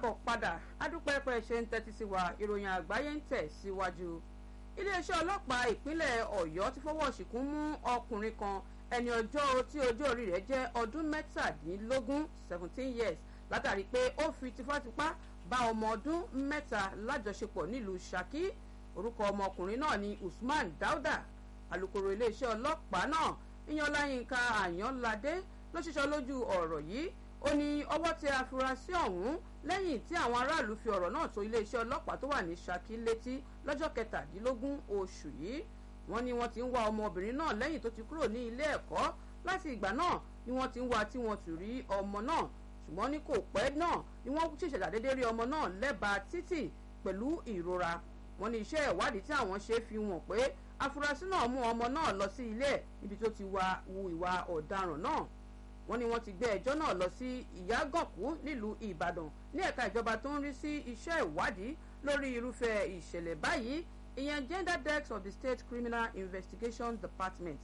káàbọ̀ padà adúpẹ́ pẹ́ ṣe ń tẹ́tí sí wa ìròyìn àgbáyé ń tẹ̀ síwájú. iléeṣẹ́ ọlọ́pàá ìpínlẹ̀ ọ̀yọ́ ti fọwọ́ ṣìkún mú ọkùnrin kan ẹni ọjọ́ tí ọjọ́ orí rẹ̀ jẹ́ ọdún mẹ́tàdínlógún seventeen years látàrí pé ó fi tipátipá bá ọmọ ọdún mẹ́ta lájọṣepọ̀ nílùú Ṣakí orúkọ ọmọkùnrin náà ni Usman Dauda alukoro iléeṣẹ́ ọlọ́pàá náà Ìyànláyínká Àyànládé ló ṣiṣọ́ lójú ọ̀rọ̀ yìí ó ní ọwọ́ tẹ afurasí ọ̀hún lẹ́yìn tí àwọn aráàlú fi ọ̀rọ̀ náà tó iléeṣẹ́ ọlọ́pàá tó wà ní Ṣakí létí lọ́jọ́ kẹtàdínlógún oṣù yìí wọ́n ní wọ́n ti ń wá ọmọbìnrin náà lẹ́yìn tó ti kúrò ní ilé ẹ̀kọ́ láti ìgbà náà ni wọ́n ti ń wá tí wọ́n ti rí ọmọ náà ṣùgbọ́n ní kò pẹ́ náà ni wọ́n ṣẹ̀ṣẹ̀ ṣàdédé rí ọmọ náà lẹ́bàá títì pẹ̀lú ìrora wọ́n ní iṣẹ́ ìwádìí tí àwọn ṣe fi hàn pé afurasí náà mú ọmọ náà lọ sí ilé ẹ̀ níbi tó ti wá wu ìwà ọ̀daràn náà wọ́n ní wọ́n ti gbé ẹjọ́ náà lọ sí ìyágànkú nílùú ìbàdàn ní ẹ̀ka ìjọba tó ń rí sí iṣẹ́ ìwádìí lórí irúfẹ́ ìṣẹ̀lẹ̀ báyìí ìyẹn gender desk of the state criminal investigation department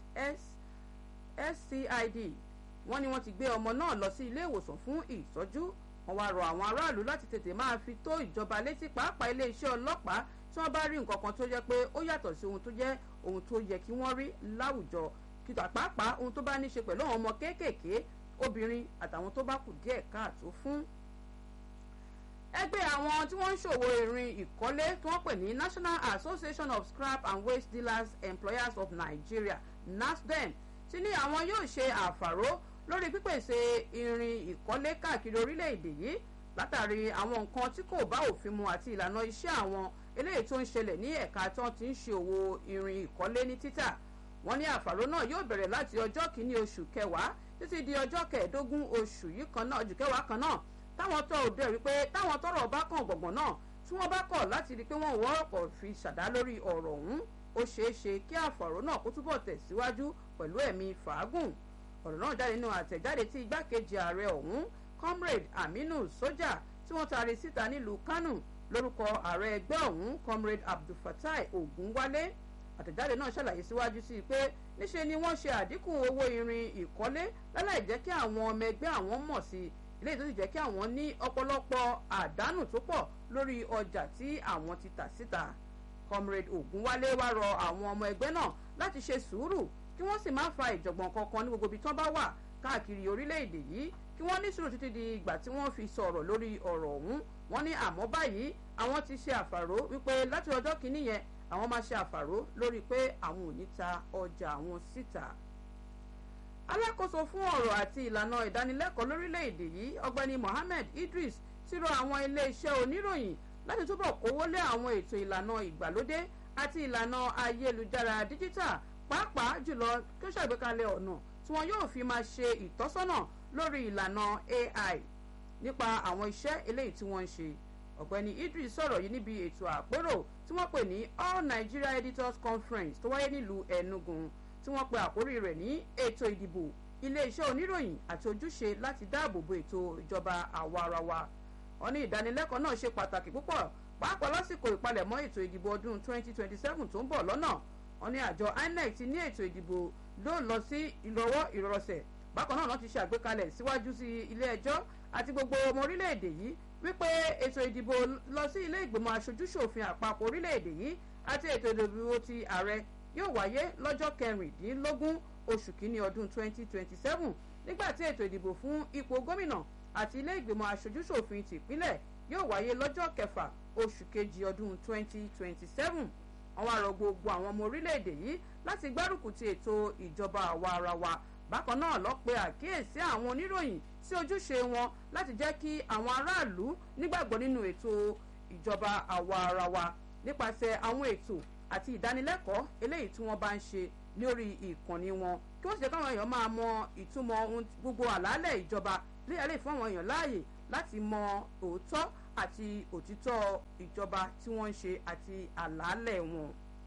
scid wọ́n ní wọ́n ti gbé ọmọ náà lọ sí ilé ìwòsàn fún ìtọ́jú wọ́n wá rọ àwọn aráàlú láti tètè máa fi tó ìjọba létí pàápàá iléeṣẹ́ ọlọ́pàá tí wọ́n bá rí nǹkan kan tó jẹ́ pé ó yàtọ̀ sí ohun tó jẹ́ ohun tó yẹ kí wọ́n rí láwùjọ kìtà pàápàá ohun tó bá ní ṣe pẹ̀lú àwọn ọmọ kéékèèké obìnrin àtàwọn tó bá kù díẹ̀ káàtó fún. ẹgbẹ́ àwọn tí wọ́n ń ṣòwò irin ìkọ́lé tí wọ́n pè ní National Association of Scrap and Waste Dealers Employers of Nigeria NASDEM ti ní àwọn yóò ṣe àfàró lórí pípèsè irin ìkọ́lé káàkiri orílẹ̀-èdè yìí látàrí àwọn nǹkan tí kò bá òfin mu àti ìlànà iṣẹ́ àwọn eléyìí tó ń ṣẹlẹ̀ ní ẹ̀ka tí wọ́n ti ń ṣe òwò irin ìkọ́lé ní títà wọ́n ní àfàró náà yóò bẹ̀rẹ̀ láti ọjọ́ kìíní oṣù kẹwàá títí di ọjọ́ kẹẹ̀ẹ́dógún oṣù yìí kan náà oṣù kẹwàá kan náà táwọn tó òde rí pé táwọn tọ́rọ̀ bá kàn gbọ̀ngbọ̀n náà tí wọ́n bá kọ̀ láti rí i pé wọ́n wọ́rọ̀pọ̀ fi ṣàdá lórí ọ̀rọ̀ ọ̀hún ó ṣeé ṣe kí àfàró náà kó túbọ̀ tẹ̀síwájú pẹ̀lú ẹ̀mí fàágùn ọ̀rọ̀ náà jáde nínú àtẹ̀jáde tí igbákejì ààrẹ ọ̀hún comrade Aminu Soja tí wọ́n taari síta nílùú Kánò lórúkọ ààrẹ ẹgbẹ́ ọ̀hún comrade Abdulfatai Ogunwale àtẹ̀jáde náà ṣàlàyé síwájú sí i pé níṣe ni wọ́n ṣe àdínkù owó irin ìkọ́lé láláì jẹ́ kí àwọn ọmọ ẹgbẹ́ àwọn mọ̀ sí i eléyìí tó sì jẹ́ kí àwọn ní ọ̀pọ̀lọpọ̀ àdánù tó pọ̀ lórí ọjà tí àwọn ti tà síta comrade Ogunwale wá rọ àwọn ọmọ ẹgbẹ́ náà láti ṣe sùúrù kí wọ́n sì má fa ìjọ̀gbọ̀n kankan ní gbogbo ibi tán bá wà káàkiri orílẹ̀-èdè yìí kí wọ́n ní sùúrù títí di ìgbà tí wọ́n fi sọ̀rọ̀ lórí ọ̀rọ̀ ọ̀hún wọ́n ní àmọ́ báyìí àwọn ti ṣe àfàró wípé láti ọjọ́ kìíní yẹn àwọn máa ṣe àfàró lórí pé àwọn ò ní ta ọjà àwọn síta. alákòóso fún ọ̀rọ̀ àti ìlànà ìdánilẹ́kọ̀ọ́ lórílẹ̀‐èdè yìí ọ̀gbẹ́ni Mohammed Idris ti rọ àwọn iléeṣẹ́ oníròyìn láti túbọ̀ kówó lé àwọn ètò ìlànà ìgbàlódé àti ìlànà ayélujára díjítà pàápàá jùlọ kí ó ṣàgbékalẹ̀ ọ̀nà tí wọn yóò fi máa ṣe ìtọ́sọ́nà lórí ìlànà AI nípa àwọn iṣẹ́ eléyìí tí wọ́n ń ṣe ọ̀gbẹ́ni Idris sọ̀rọ̀ yìí níbi ètò àpérò tí wọ́n pè ní All Nigeria Editors Conference tó wáyé nílùú Enugu tí wọ́n pe àkórí rẹ̀ ní ètò ìdìbò iléeṣẹ́ oníròyìn àti ojúṣe láti dáàbò bo ètò ìjọba àwarawa wọ́n ní ìdánilẹ́kọ̀ọ́ náà ṣe pàtàkì púpọ̀ pàápàá lásìkò ìpalẹ̀mọ́ ètò ìdìbò ọdún 2027 tó ń bọ̀ lọ́nà wọ́n ní àjọ INEC ti ní ètò ìdìbò ló lọ sí ìrọwọ́ ìrọsẹ̀ bákan náà wọ́n ti ṣe àgbékalẹ̀ síwájú sí ilé ẹjọ́ àti gbogbo ọmọ orílẹ̀-èdè yìí wípé ètò ìdìbò lọ sí ilé ìgbìmọ̀ aṣojúṣòfin àpapọ̀ orílẹ̀-èdè yìí àti ètò ìdìbò ti ààrẹ yóò wáyé lọ́jọ́ kẹrìndínlógún oṣù kínní ọdún 2027 nígbà tí ètò ìdìbò fún ipò gómìnà àti ilé ìgbìmọ̀ aṣojúṣòfin tìpínlẹ̀ yóò wáyé lọ́jọ́ kẹfà oṣù kejì ọdún 2027 àwọn àrò gbogbo àwọn ọmọ orílẹ̀-èdè yìí láti gbárùkù ti ètò ìjọba àwa ara wa bákan náà lọ pe àkíyèsí àwọn oníròyìn sí ojúṣe wọn láti jẹ́ kí àwọn aráàlú nígbàgbọ́ nínú ètò ìjọba àwa ara wa nípasẹ̀ àwọn ètò àti ìdánilẹ́kọ̀ọ́ eléyìí tí wọ́n bá ń ṣe lórí ìkànnì wọn kí wọ́n sì jẹ́ káwọn èèyàn máa mọ ìtumọ̀ gbogbo àlàálẹ̀ ìjọba léyà lè fún àwọn èèyàn láàyè láti mọ òótọ́ àti òtítọ́ ìjọba tí wọ́n ń ṣe àti àlàálẹ̀ wọn.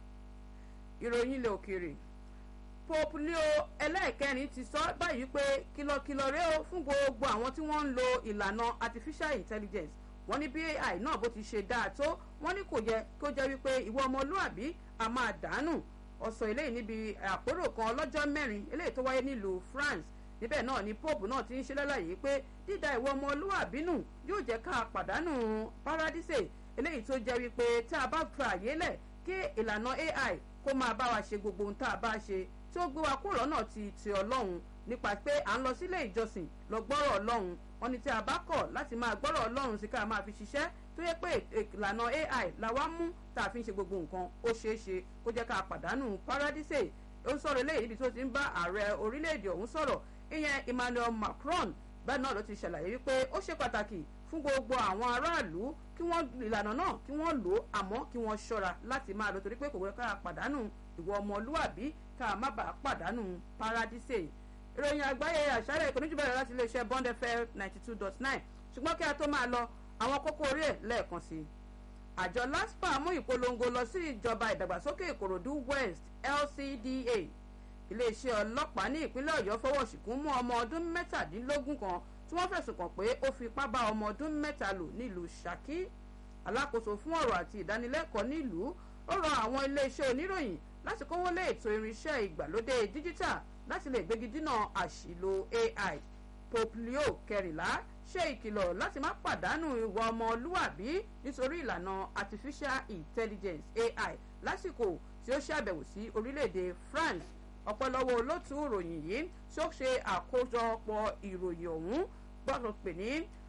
ìròyìn ilẹ̀ òkèèrè pope leo ẹlẹ́ẹ̀kẹrin ti sọ báyìí pé kìlọ̀kìlọ̀ rèé o fún gbogbo àwọn tí wọ́n ń lo ìlànà artificial intelligence wọ́n ní bí ai náà bó ti ṣe dáa tó wọ́n ní kò yẹ kó jẹ́ wípé ìwọ ọmọlúàbí a máa dànù ọ̀sọ̀ eléyìí níbi àpérò kan ọlọ́jọ́ mẹ́rin eléyìí tó wáyé nílùú France níbẹ̀ náà ni pope náà ti ń ṣe lálàyé pé dídá ìwọ ọmọlúwàbí nù yóò jẹ́ ká pàdánù paradíṣe eléyìí tó jẹ́ wípé tá a bá fa àyè lẹ̀ kí ìlànà ai kó máa bá wa ṣe gbogbo ohun tá a bá ṣe tí ó gbé wa kúrò lọ́nà ti ti ọlọ́run nípa pé à ń lọ sílé ìjọsìn lọ gbọ́rọ̀ ọlọ́run wọn ni tí a bá kọ̀ láti máa gbọ́rọ̀ ọlọ́run sí ká máa fi ṣiṣẹ́ tó yẹ pé ìlànà ai la wá mú tá a fi ń ṣe gbogbo nǹkan ó ṣeé ṣe kó jẹ́ ká pàdánù paradíṣe ó ń sọ̀rọ̀ eléyìí níbi tó ti ń bá ààrẹ orílẹ̀-èdè ọ̀hún sọ̀rọ̀ ìyẹn emmanuel macron bẹ́ẹ̀ náà ló ti ṣàlàyé wípé ó ṣe pàtàkì fún gbogbo àwọn aráàlú kí wọ́n ìlànà náà kí wọ́n lò ó àmọ́ kí wọ́n ṣọ́ra láti máa lò torí pé kò wẹ́ ká pàdánù ìwọ ọmọlúwàbí ká má bàa pàdánù paradíṣe ìròyìn àgbáyé àṣálẹ̀ ìkànnì bẹ̀rẹ̀ láti iléeṣẹ́ bond fm ninety two dot nine ṣùgbọ́n kí a tó máa lọ àwọn kókó orí ẹ̀ lẹ́ẹ̀kan sí i àjọ laspa mú ìpolongo lọ sí ìjọba ìdàgbàsókè ìkòròdú west lcda iléeṣẹ́ ọlọ́pàá ní ìpínlẹ̀ ọ̀yọ́ fọwọ́ ṣìkún mú ọmọ ọdún mẹ́tàdínlógún kan tí wọ́n fẹ̀sùn kàn pé ó fipá bá ọmọ ọdún mẹ́ta lò nílùú ṣákí alákòóso fún ọ̀rọ̀ àti ìdánilẹ́kọ̀ọ́ nílùú ó rọ àwọn iléeṣẹ́ oníròyìn láti kówó lé ètò irinṣẹ́ ìgbàlódé díjítà láti lè gbégi dínà àṣìlò ai pope leo kẹrìnlá ṣe ìkìlọ̀ láti má pàdánù ìwà ọmọlúwàbí nítorí ìlànà artificial intelligence ai lásìkò tí ó ṣàbẹ̀wò sí orílẹ̀-èdè france ọ̀pọ̀lọpọ̀ olótú ìròyìn yìí tí ó ṣe àkójọpọ̀ ìròyìn ọ̀hún gbọ́dọ̀ pè ní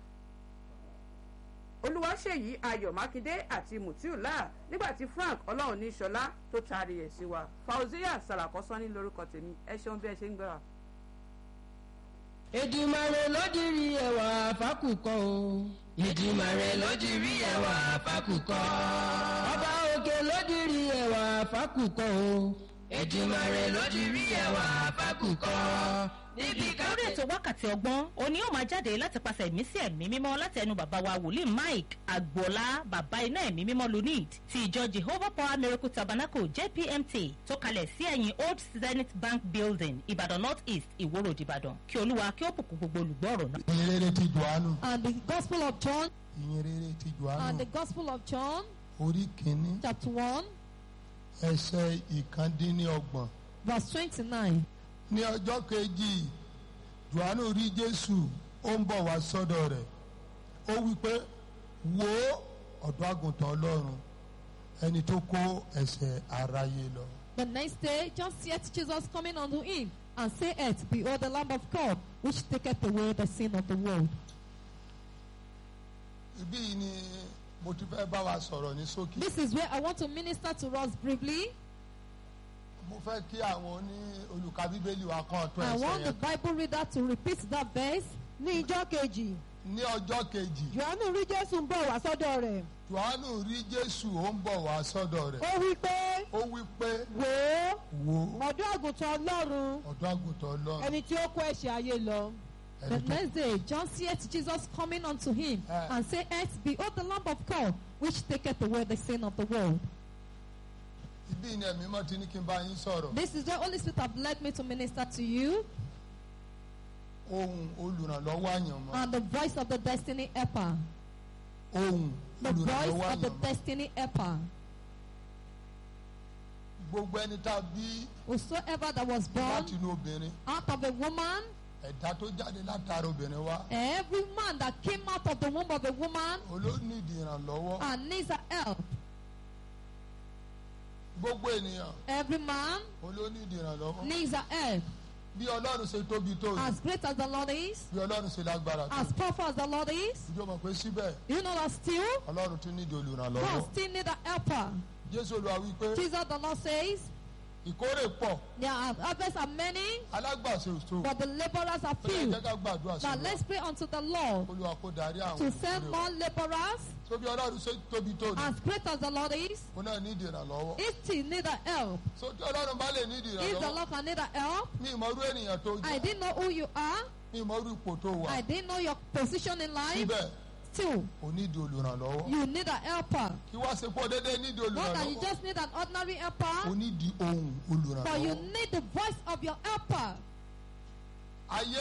olúwaṣèyí ayọ̀ mákindé àti mutiula nígbà tí frank ọlọ́run ní sọlá tó taari ẹ̀ sí wa fauzia sarakọ́sọ́ní lórúkọ tèmi ẹ ṣeun bí ẹ ṣe ń gbéra. Èdùmàrè lódìrí ẹwà fákùkọ o. Èdùmàrè lódìrí ẹwà fákùkọ. Ọba òkè lódìrí ẹwà fákùkọ o. Èdùmàrè lódìrí ẹwà fákùkọ. Níbi ká. lórí ètò wákàtí ọgbọ́n òní ó máa jáde láti pàṣẹ ẹ̀mí sí ẹ̀mí mímọ́ láti ẹnu bàbá wa wòlíì mike agboola bàbá iná ẹ̀mí mímọ́ lunid ti ìjọ jehovah power miracle tabernacle jpmt tó kalẹ̀ sí ẹ̀yìn old zenith bank building ìbàdàn north east ìwòrò ìbàdàn kí olúwa kí ó bùkún gbogbo olùgbọ́ ọ̀rọ̀ náà. ìyìn rere ti johannu And the Gospel of John, ìyìn rere ti and the johannu Gospel of John, orí kìíní chapter 1, ẹsẹ̀ ìkàndínlọ́gbọ̀n verse 29. ní ọjọ́ kejì johannu rí jésù ó ń bọ̀ wá sọ́dọ̀ rẹ̀ ó wí pé wo ọ̀dọ́ àgùntàn ọlọ́run ẹni tó kó ẹ̀ṣẹ̀ aráyé lọ. The next day, John seeth Jesus coming unto him, and saith, Behold, the Lamb of God, which taketh away the sin of the world. ibí yìí ni mo ti fẹ́ bá wa sọ̀rọ̀ ní ṣókí. This is where I want to minister to us briefly. mo fẹ́ kí àwọn oní olùka bíbélì wa kan tó I ẹsẹ̀ want the yẹn. Bible reader to repeat that verse. ní ijọ́ kejì ní ọjọ́ kejì johannu rí jésù ń bọ̀ wá sọ́dọ̀ rẹ̀ johannu rí jésù ó ń bọ̀ wá sọ́dọ̀ rẹ̀ ó wí pé ó wí pé wò ó wo ọ̀dọ́ àgùntàn ọlọ́run ọ̀dọ́ àgùntàn ọlọ́run ẹni tí ó kó ẹ̀ṣẹ̀ ayé lọ The ẹni tó next day, John seeth Jesus coming unto him, Ah. and saith, Behold, the Lamb of God, which taketh away the sin of the world. ibí ni ẹ̀mí mọ́ ti ní kí n bá yín sọ̀rọ̀ This is the Holy Spirit have led me to minister to you, ohun olùrànlọ́wọ́ àyànmọ́ and the voice of the destiny helper. ohun The voice olùrànlọ́wọ́ of the àyànmọ́ destiny helper. gbogbo ẹni tá a bí Whosoever that was born láti inú obìnrin out of a woman, ẹ̀dá tó jáde látara obìnrin wa every man that came out of the womb of a woman olóníìdì ìrànlọ́wọ́ and needs a help. gbogbo ènìyàn Every man olóníìdì ìrànlọ́wọ́ needs a help. bí ọlọ́run ṣe tóbi tó yìí As great as the Lord is, bí ọlọ́run ṣe lágbára tó as powerful as the Lord is, ìjọ mọ̀ pé síbẹ̀ you know that still ọlọ́run tún nídìí God olùrànlọ́wọ́ still need a helper. jésù olúwa wí pé Jesus the Lord says, ìkórè pọ̀ There are harvests are many, alágbàṣe òṣò but the laborers are ó yẹ few. jẹ́ ká gbàdúrà sí Now wa let's pray unto the Lord olúwa kó darí àwọn to send ìkórè wa. more laborers. so bí ọlọ́run ṣe tóbi tó ní As great as the Lord is, ó náà nídìí ìrànlọ́wọ́ if he need a help, so tí ọlọ́run bá lè nídìí if the ìrànlọ́wọ́ Lord can need a help, mi ìmọ̀rú ènìyàn tó I jẹ́ didn't know who you are, mi ìmọ̀rú ipò tó wà I didn't know your position in life. síbẹ̀ Still, ò nídìí olùrànlọ́wọ́ you need a helper. kí wá ṣe pọ̀ déédéé nídìí Not that you olùrànlọ́wọ́ just need an ordinary ó helper, nídìí ohun but you olùrànlọ́wọ́ need the voice of your helper. ayé yìí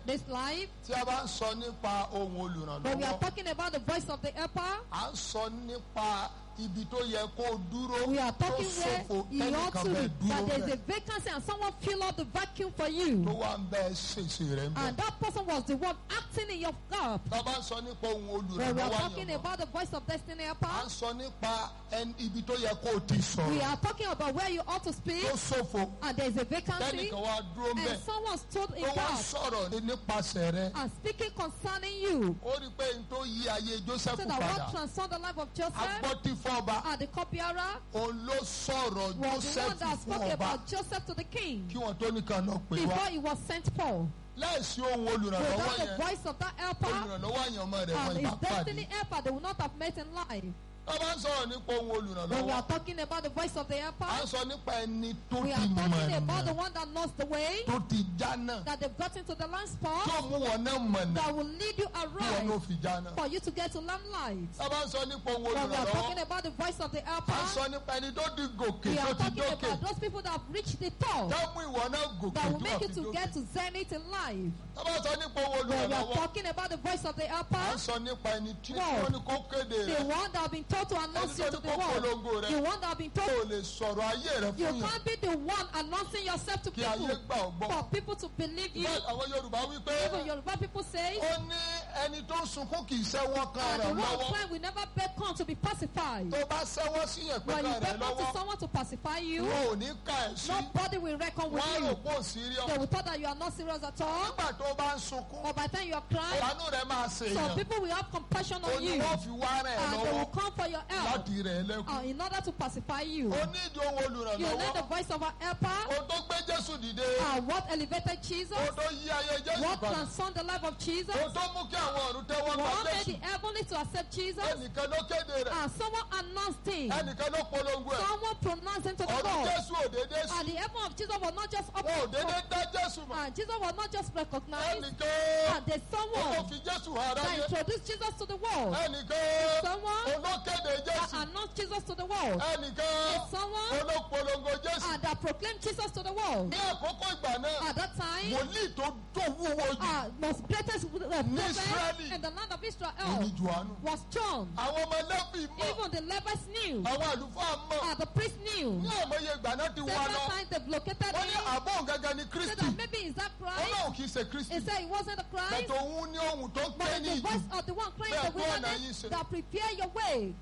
this life. tí a bá ń sọ nípa ohun When we are olùrànlọ́wọ́ talking about the voice of the helper, à ń sọ nípa ibi tó yẹ kó o dúró we are tó talking where ṣòfò you ought tẹ́nìkan to bẹ́ẹ̀ be, that dúró there is bẹ́ẹ̀ a vacancy and someone fill out the vacuum for tó you. wá ń bẹ́ẹ̀ ṣèṣe rẹ̀ ń bẹ́ẹ̀. And that person was the one acting in your gap. tá a bá ń sọ nípa ohun When we are olùrànlọ́wọ́ talking àyànmọ́ about the voice of destiny à helper, ń sọ nípa ẹni- ibi tó yẹ kó o ti we sọ̀rọ̀ are talking about where you ought to speak, tó ṣòfò and there is a vacancy, tẹ́nìkan wá dúró ń bẹ́ẹ̀ and someone stood in tó wá gap sọ̀rọ̀ nípasẹ̀ rẹ̀ and speaking concerning you. ó rí i pé n tó yí ayé Joseph So that padà what transformed the life of Joseph agbọ́tífọ́ba and the cupbearer òun ló sọ̀rọ̀ was the one Joseph that fún spoke ọba about Joseph to the king kí wọ́n tó nìkan náà pè before wá he was sent for. láìsí ohun olùrànlọ́wọ́ Without the yẹn voice of that helper olùrànlọ́wọ́ àyànmọ́ rẹ̀ wọ́n and ìbá his destiny pàdé helper, they will not have met in life. tá a bá ń sọ̀rọ̀ nípa ohun When we olùrànlọ́wọ́ are talking about the voice of the helper, à ń sọ nípa ẹni tó we ti are talking about the mọ̀nà one that knows the way, tó ti jánà that they've gotten to the land tó spot, mú wọn náà mọ̀nà that will lead you kí wọn ló aright fi jánà. for you to get to land life. tá a bá ń sọ nípa ohun When we are talking olùrànlọ́wọ́ about the voice of the à ń helper, sọ nípa ẹni tó ti gòkè we tó are ti talking dókè about those people that have reached the top. tá mú ìwọ náà gòkè that tó will make you wà fi to dókè. get to zenith in life. tá a bá sọ nípa ohun When we are olùrànlọ́wọ́ talking about the voice of the à ń helper, sọ nípa ẹni tí Wow. wọ́n ní kó kéde the rẹ̀ one that have been told to announce you ẹni to tó the ní kó polongo world, rẹ̀ the one that have been kó told o lè sọ̀rọ̀ ayé rẹ̀ you fún yàn can't be the one announcing yourself to kí ayé people gbà ọ́ gbọ́. for people to believe you. Bẹ́ẹ̀ àwọn Yorùbá wí pé Even Yoruba people say, ó ní ẹni tó ń sunkún kì í sẹ́wọ́ kan and rẹ̀ the one lọ́wọ́ crying will never beckon to be pacified. tó bá sẹ́wọ́ sí yẹn pé When you kan rẹ̀ beckon to lọ́wọ́ someone to pacify you, wọn ò ní ká ẹ̀ sí nobody will reckon with wọ́n á rò you. pé ò síríọ̀ They will thought that you are not serious at all. nígbà tó bá ń sunkún But by the time you are crying, ìwánú rẹ̀ máa ṣe some èèyàn people will have compassion ó on ní you. wọ́n fi wá rẹ̀ and they will lọ́wọ́ come for your help láti rẹ̀ lẹ́kùn uh, in order to pacify you. ó ní ìdí ohun You need the olùrànlọ́wọ́ voice of our helper. ó tó gbé Jésù dìde Uh, what elevated Jesus? ó tó yí ayé Jésù What padà transformed the life of Jesus? ó tó mú kí àwọn ọ̀run tẹ́wọ́ gba What made Jésù the heavenly to accept Jesus? ẹnìkan ló kéde rẹ̀ And someone announced him. ẹnìkan ló polongo ẹ̀ Someone pronounced him to the ọdún world. Jésù ò dédé sí And the heaven of Jesus was not just up wọn ò dédé dá Jésù mọ̀ and Jesus was not just recognized. ẹnìkan And there's ó someone fi Jésù hàn that aráyé introduced Jesus to the world. ẹnìkan Someone olókéde that Jésù announced Jesus to the world. ẹnìkan There's someone olópolongo Jésù uh, that proclaimed Jesus to the world. ní àkókò ìgbà náà At that time, wòlíì tó tó wúwo jù uh, most greatest uh, prophet Israeli. in the land of òní Israel Jòhánù was John. àwọn ọmọ Léfì mọ̀ Even the Levites knew. àwọn àlùfáà mọ̀ Uh, the priest knew. ní àmọye ìgbà náà ti wá Several lọ times they've located wọ́n ní him. àbọ̀ gẹ́gẹ́ ni Said Kristi that maybe is that Christ? Ọlọ́run kì í ṣe Kristi He said it wasn't the Christ. bẹ̀tẹ̀ òun ní ohun tó ń But pè it's ní the ìjù voice of the one crying in the Bẹ́ẹ̀ tó ọ̀nà yín wilderness ṣe. that prepare your way.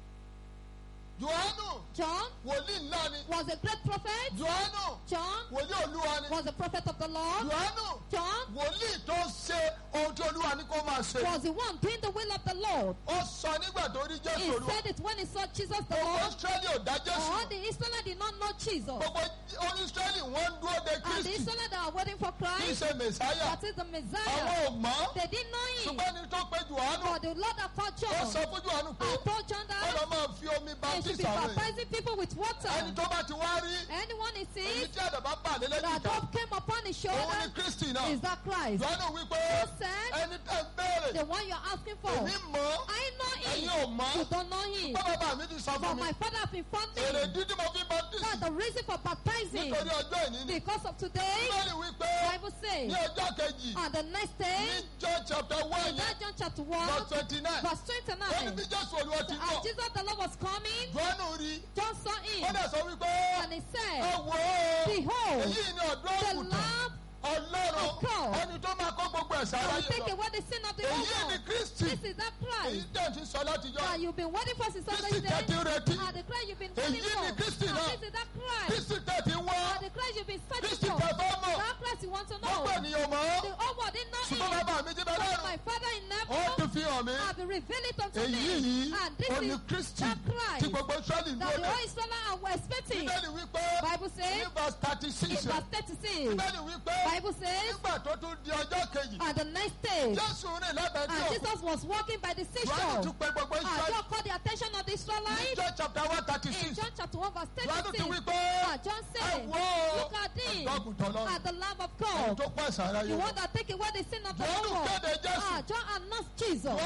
Jòhánù John wòlíì ńlá ni was a great prophet. Jòhánù John wòlíì Olúwa ni was a prophet of the Lord. Jòhánù John wòlíì tó ṣe ohun tí Olúwa ní kó máa ṣe was the one doing the will of the Lord. ó sọ nígbà tó rí He Jésù Olúwa said it when he saw Jesus the gbogbo Lord. Ísírẹ́lì ò dá Jésù All mọ̀. the Israelites did not know Jesus. gbogbo oní Ísírẹ́lì wọ́n ń dúró de And the Kristi Israelites that are waiting for kì í Christ, ṣe Mèsáyà that is the àwọn Messiah, ò mọ̀ they didn't know him. ṣùgbọ́n ní tó pé Jòhánù But the Lord that called ó John sọ fún Jòhánù pé and told John ó that lọ máa fi omi they should baptist be àwọn èèyàn baptizing people with water. ẹni tó bá ti wá rí Anyone he èyí sees tí àdàbà bà lé that lẹ́yìn ìka dove came upon his òun ni shoulder Kristi náà is that Christ. Jòhánù wípé He said, ẹni tẹ́ ń béèrè The one you're asking for. èmi mọ̀ I know ẹ̀yin him. ò mọ̀ You don't know him. bọ́ bàbá mi ti sọ But fún mi my father has informed èrè me dídí mo fi baptist that the reason for baptizing nítorí ọjọ́ ìní ni because of today, Bíbélì wípé Bible says, ní ọjọ́ kejì on the next ní day, John chapter one in that John chapter 1, verse twenty nine verse ó ní bí 29, Jésù Olúwa ti as bọ̀ Jesus the Lord was coming, Jòhánù rí John saw ó him dẹ̀ sọ wípé and he ẹ said, wò ó Behold, èyí ni ọ̀dọ́ the òkùtàn Lamb Ọlọ́run of God ẹni tó máa kó gbogbo ẹ̀ṣẹ̀ that will aráyé take lọ away the sin of the èyí whole ni world. Kristi This is that èyí Christ tẹ̀ ti sọ látijọ́ that you've been waiting for since Kristi Sunday. tẹ̀ ti retí And the Christ you've been Èyí waiting ni for. Kristi náà. And this is that Christ. Kristi tẹ̀ ti wá And the Christ you've been searching Kristi for. tẹ̀ fẹ́ mọ̀ That Christ you want to know. gbogbo ènìyàn mọ̀ ọ́ The whole world didn't know ṣùgbọ́n him. bàbá mi ti bẹ But lọ́rùn my Father in ó heaven ti fi hàn mí have revealed it unto èyí me. yìí And this ó ní is Kristi that tí Christ gbogbo Ísírẹ́lì ń that dúró the dé whole Israel were expecting. Bíbélì wípé Bible ní says, verse thirty in six verse 36, Bíbélì wípé Bible says, nígbà tó tún di ọjọ́ kejì and the next day, Jésù rìn lábẹ́ tí and òkú Jesus was walking by the Jòhánù seashore. tún pe gbogbo And Ísírẹ́lì God called the attention of the ní Israelites John chapter one thirty in six John chapter 1 verse Jòhánù tún 36. wípé And John ẹ said, wò ó Look at him, ọ̀dọ́ àgùntàn lọ́rùn at the Lamb of ẹni God, tó pọ̀ ẹ̀ṣẹ̀ aráyé the lọ. one that take away the sin of the Jòhánù world. kéde Jésù Ah, John announced Jesus.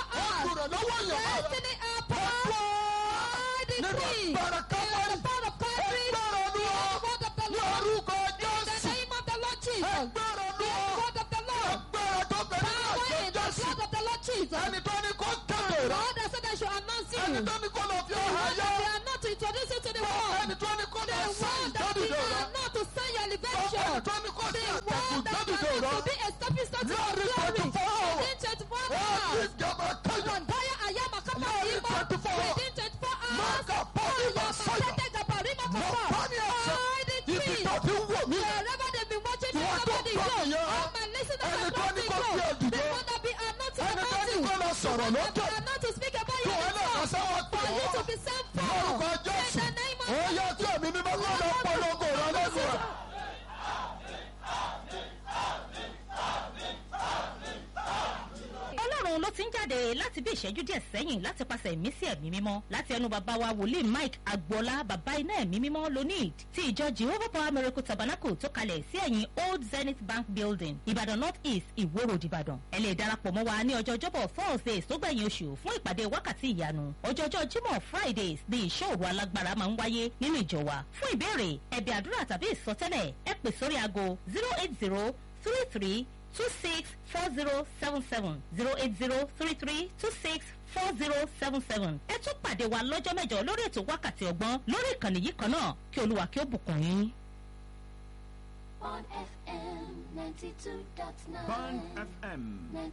your heart. olùrànlọ́wọ́ yẹn máa rẹ̀. Destiny helper. I nínú decree. agbára In kámárì the power of Calvary. ẹgbẹ́rún olúwa In the word of the ní Lord. orúkọ In the jésù name of the Lord Jesus. ẹgbẹ́rún In the olúwa word of the Lord. agbára tó bẹ̀rẹ̀ ní Power àjọ in the jésù blood of the Lord Jesus. ẹni tó ní kó kéde rẹ̀ God has said I should announce you. ẹni tó ní kó lọ fi The ọ̀hún one ayé that they are not to introduce you to the world. ẹni tó ní kó lọ The fi sẹ́yìn that jáde we dòrò. are not to sign your Ọkọ̀ elevation. tó ní kó sí The àtẹ̀kù word that jáde you are dòrò. not to be established unto your Lórí glory. 24 hours. Within 24 Ó ti hours. jọba káyọ̀. Mandaya Ayama Kapa Lórí Rima. 24 hours. Within 24 hours. Mọ́kà pọ́ọ̀lì Ayama Màsáyà. Tete Gabarima Mo Kapa. bá ní ẹ̀sẹ̀. All the Ibi trees. tó ti ń wò mí. Wherever they've been watching Tí me, wọ́n tó somebody gbọ́ go. mi yẹn. All my listeners Ẹni are tó not ní to kó go. fi ẹ̀dìdé. The one that be are not to Ẹni tó ní anointing. kó lọ sọ̀rọ̀ That lókè. are not to speak about Kí your wọ́n lè kọ́ sẹ́wọ́n pè For you to ọ́. be sent Lórúkọ forth. Jésù. In the name of Ó yẹ kí ẹ̀mí mímọ́ kó lọ polongo rẹ lẹ́nu rẹ̀. ọlọ́run ló ti ń jáde láti bí ìṣẹ́jú díẹ̀ sẹ́yìn láti pàṣẹ ìmísí ẹ̀mí mímọ́ láti ẹnu bàbá wa wòlíì mike agboola bàbá iná ẹ̀mí mímọ́ lonid ti ìjọ jehovah power miracle tabernacle tó kalẹ̀ sí ẹ̀yìn old zenith bank building ìbàdàn north east ìwó road ìbàdàn ẹ lè darapọ̀ mọ́ wa ní ọjọ́ ọjọ́bọ̀ thursdays tó gbẹ̀yìn oṣù fún ìpàdé wákàtí ìyanu ọjọ́jọ́ jímọ̀ fridays ní ìṣòro alágbára máa ń wáyé nínú ìjọ wa fún ìbéèrè ẹ̀bẹ̀ àdúrà tàbí ìsọtẹ́lẹ̀ ẹ pè sórí aago zero eight zero three three two six four zero seven seven zero eight zero three three two six four zero seven seven. ẹ tún pàdé wa lọ́jọ́ mẹ́jọ lórí ètò wákàtí ọgbọ́n lórí ìkànnì yìí kan náà kí olúwa kí ó bùkún yín. on FM 92.9. Band FM.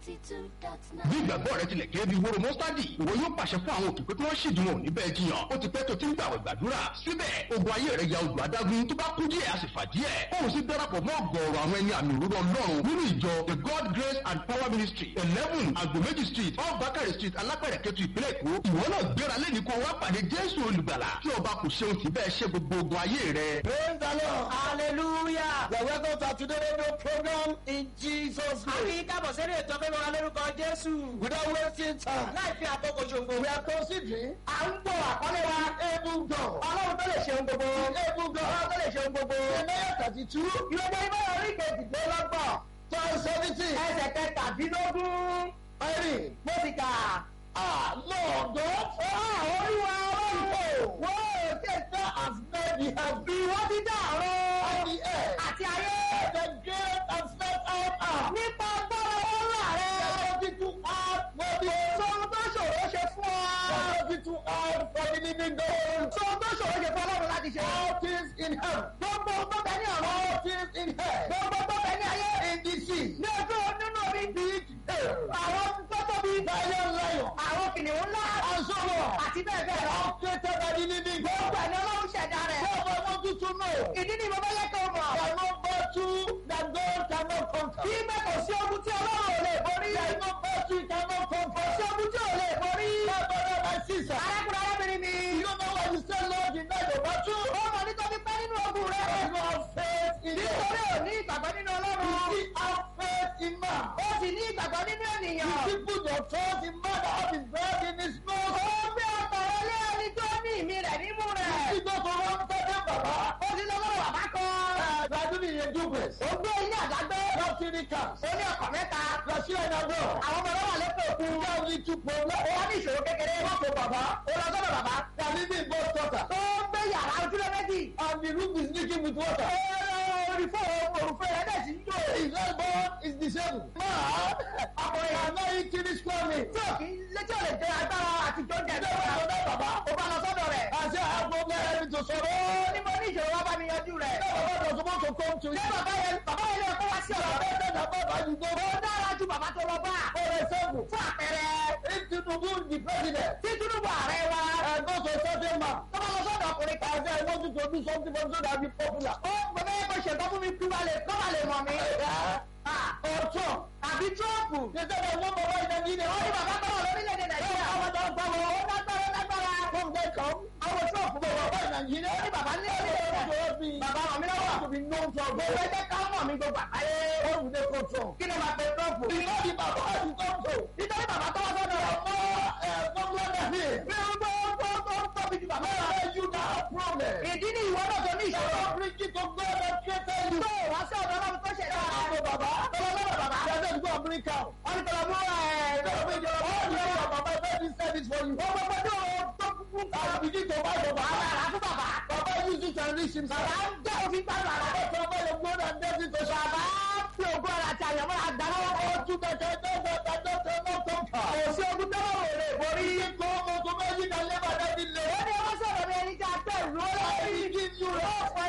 92.9. bí ìgbàgbọ́ rẹ tilẹ̀ kéré bí wóró mọ́sádì ìwọ yóò pàṣẹ fún àwọn òkè pé kí wọ́n ṣèdí wọn níbẹ̀ jiyàn ó ti pẹ́ tó ti ń gbàwẹ̀ gbàdúrà síbẹ̀ ogun ayé rẹ̀ ya odò adágún tó bá kú díẹ̀ a sì fà díẹ̀ òun sì darapọ̀ mọ́ ọ̀gọ̀ọ̀rọ̀ àwọn ẹni àmì òróró ọlọ́run nínú ìjọ the god grace and power ministry eleven agbomeji street off bakari street alápẹ̀rẹ̀ kẹtù ìpínlẹ̀ èkó ìwọ náà gbéra lẹ́ni kó wá pàdé jésù olùgbàlà kí ọba kò ṣeun sí bẹ́ẹ̀ ṣe gbogbo ogun ayé rẹ̀. Praise the Lord. hallelujah. The welcome to today's radio program in Jesus' a kì name. í kábọ̀ sẹ́rí ètò pé wọn lórúkọ jésù. Without wasting time, láì fi àkókò ṣòfò. we are considering à ń gbọ́ àkọlé wa. able God. ọlọ́run tó lè ṣeun gbogbo. Able God. ọlọ́run tó lè ṣeun gbogbo. Isaiah thirty-two, ìrọ̀lẹ́ ibà orí kejìlélọ́gbọ̀n. verse seventeen. ẹsẹ̀ kẹtàdínlógún. Ẹ̀rìn. mo ti kà. Ah, Lord God. olúwa ọlọ́run. Wọ́n ò tẹ̀sán as made the heaven ìwọ ti dá ọ̀rọ̀. and the earth. àti ayé. The great and step out are. nípa agbára ọlọ́run rẹ. Worthy to add, worthy sọ́run tó ṣòro ṣe fún ọ. worthy to add for the living God. sọ́run tó ṣòro ṣe fún ọlọ́run láti ṣe. All things in heaven. gbogbo tó bẹ ní ọ̀rọ̀. All things in hell. gbogbo tó bẹ ní ayé. In the sea. ní ojú nínú orí. Big hell. àwọn tó tóbi. Lion, lion. àwọn kìnìún ńlá. And so on. àti bẹ́ẹ̀ bẹ́ẹ̀ lọ. All created by the living God. gbogbo ẹ̀ ni ọlọ́run ṣẹ̀dá rẹ̀. Therefore, I want you to know. ìdí ni mo bá yẹ kó mọ̀. There are no battle that God cannot conquer. kí bẹ́ẹ̀ kò sí ogun tí ọlọ́run ò lè borí. There is no battle he cannot conquer. kò sí ogun tí ò lè borí. My brother, my sister. arákùnrin arábìnrin mi. You know why you say Lord in that your battle? ó mọ̀ nítorí pé nínú ogun rẹ̀. You don't have faith in nítorí God. ò ní ìgbàgbọ́ nínú You ọlọ́run. still have faith in man. ó sì ní ìgbàgbọ́ nínú You ènìyàn. still put your trust in man that have his breath in his nose. ó gbé ọkọ̀ rẹ lé ẹni tó ní ìmí rẹ̀ nímú You rẹ̀. still go to one second, Baba. ó sì lọ́wọ́ bàbá kan. Uh, you are doing a duplex. ó gbé ilé àdágbé. You have three cars. ó ní ọkọ̀ mẹ́ta. You are sharing a door. àwọn ọmọ lọ́wọ́ lẹ́kọ̀ọ́ òkú. You have little problem. ó wá ní ìṣòro kékeré. Go to Baba. ó lọ sọ́dọ̀ bàbá. They are living in both quarters. tó ń gbé yàrá ojúlé méjì. And the roof is leaking with water. orí fóònù òrùfẹ́ rẹ̀ dẹ̀ sí ń jò. His husband is disabled. Man, ọkùnrin I know he kill his family. tí ò kí létí ò lè jẹ agbára àti tó ń jẹ tó wà lọ́dọ̀ bàbá. ó bá lọ sọ́dọ̀ rẹ̀. I say I have problem I need to solve. ó ní mo ní ìṣòro wá bá mi yanjú rẹ̀. Baba was supposed to come to ṣé you. bàbá yẹn bàbá yẹn lè kó wá sí ọ̀rọ̀ rẹ̀. Better than Baba you go. ó dára ju bàbá tó lọ bá. For example, fún àpẹẹrẹ if Tinubu the president tí tinubu ààrẹ wa. and go to a certain man, tó bá lọ sọ́dọ̀ ọkùnrin kan. I say I want you to do something for me so that I be popular. ó gbọ́dọ̀ yẹ kó ṣètò fún mi kí wàá lè kó wàá lè mọ̀ mí. Ah, Or Trump. àbí trọ́ọ̀pù. They said I want Baba in Nigeria. ó ní bàbá tó wà lórílẹ̀‐èdè nàìjíríà. Baba don come ó on. lágbára ó lágbára. Come they come. àwọn trọ́ọ̀pù But Baba in Nigeria. ó ní bàbá ní orílẹ̀‐èdè Baba nàìjíríà. to help me. bàbá wọn mi lọ́wọ́. To be known to gbogbo God. ẹgbẹ́ ká mọ̀ mí gbogbo àgbáyé. What would they call Trump? kí ni màá pe trọ́ọ̀pù. You know the Baba you come to. nítorí bàbá tó wá sọ́dọ̀ rẹ̀. More uh, popular than him. bí ó gbọ́ gbọ́ gbọ́ tóbi ju bàbá rẹ̀. Where you now have problem? ìdí ni ìwọ náà tó ní You ìṣòro. don't bring it to God that created you. tó wá sí ọ̀dọ̀ ọlọ́run tó ṣẹ̀dá Go rẹ̀. Baba. tó lọ lọ́dọ̀ bàbá. They said go and bring cow. wọ́n ní tọ́lọ́ mú ẹ̀ Go bring your all the way your Baba let me service for you. wọ́n gbọ́ pé ó tó kúkú ń I begin to buy your bàbá Baba. rà fún bàbá. Baba use it and reach himself. bàbá ń jẹ́ òfin gbàgbà rẹ̀. Baba your blood and death into bàbá fi ògùn ọ̀rọ̀ àti àyàmọ́ àgbà lọ́wọ́. Oh, to the death that that that cannot conquer. kò sí ogun tẹ́wọ́ wò lè borí. He come to make you can live and let it ó live. ní ọmọ sọ̀rọ̀ mi ẹni tí a tẹ̀ lú I lórí. will give you rest